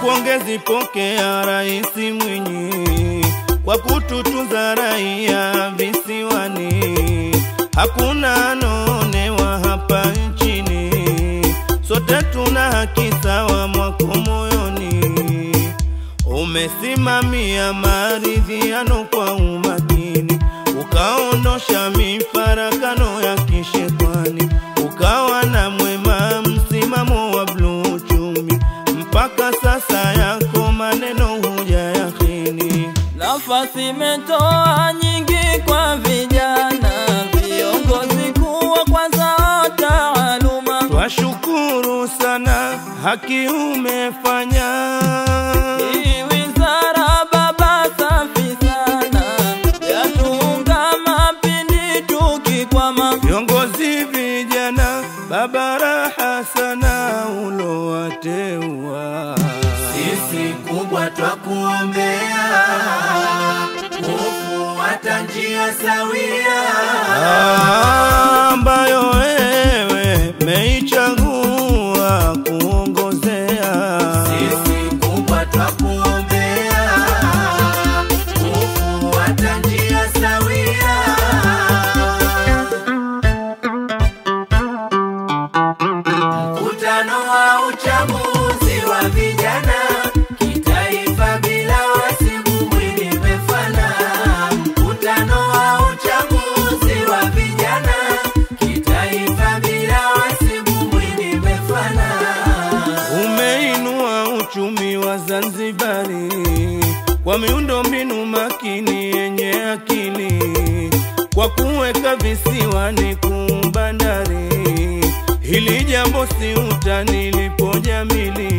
pongezi pokea Rais Mwinyi kwa kututunza raia visiwani, hakuna anonewa hapa nchini, sote tuna haki sawa mwako moyoni. Umesimamia maridhiano kwa umakini, ukaondosha mifarakano ya kishetani, ukawa na mwema msimamo wa bluu uchumi, mpaka sasa yako maneno huja yakini. Nafasi imetoa nyingi kwa vijana, viongozi kuwa kwanza wa taaluma. Twashukuru sana, haki umefanya. Hii wizara baba safi sana, yatuunga mapindi tukikwama. Viongozi vijana, baba raha sana ulowateua. Sisi kubwa twakuombea, kufuata njia sawia. ambayo wewe meichagua kuongozea. Sisi kubwa twakuombea, kufuata njia sawia. Mkutano wa uchaguzi wa vijana kitaifa bila wasibu mwili mefana. Mkutano wa uchaguzi wa vijana kitaifa bila wasibu mwili mefana. Umeinua uchumi wa Zanzibari kwa miundo mbinu makini yenye akili, kwa kuweka visiwani kumbandari. Hili jambo si utani, lipo jamili.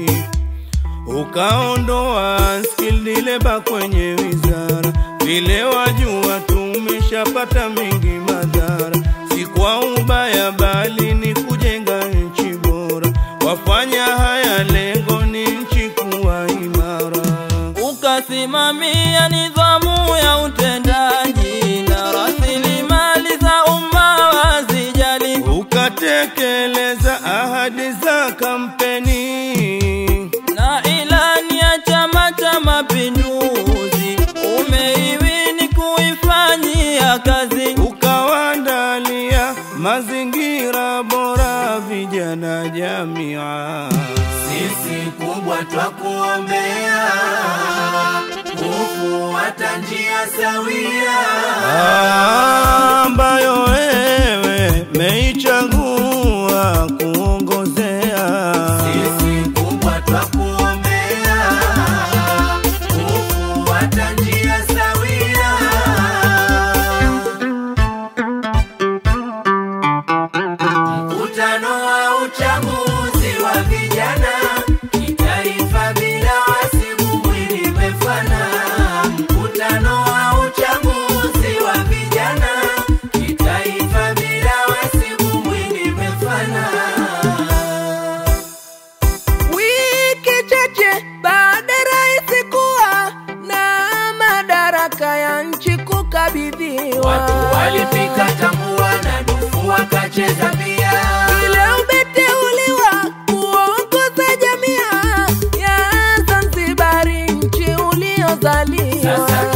Ukaondoa skilled labor kwenye wizara, vile wajua tumeshapata mengi madhara, si kwa ubaya bali ni kujenga nchi bora. Wafanya haya lengo ni nchi kuwa imara. Ukasimamia nidhamu ya utendaji na rasilimali za umma wazijali. Ukatekeleza ahadi za kampeni, na ilani ya Chama cha Mapinduzi umeiwini kuifanyia kazi. ukawandalia mazingira bora vijana jamia. Sisi kubwa twakuombea, kufuata njia sawia. ambayo wewe meichagua kuongozea. Sisi kubwa twakuombea, kufuata njia sawia. Mkutano wa uchaguzi wa vijana kitaifa bila wasibu mwili mefana. Mkutano wa uchaguzi wa vijana kitaifa bila wasibu mwili mefana. Wiki chache baada ya rais kuwa na madaraka ya nchi kukabidhiwa, Watu walipika tambua na dufu wakacheza pia. ile umeteuliwa kuongoza jamii ya Zanzibari, nchi uliozaliwa. Sasa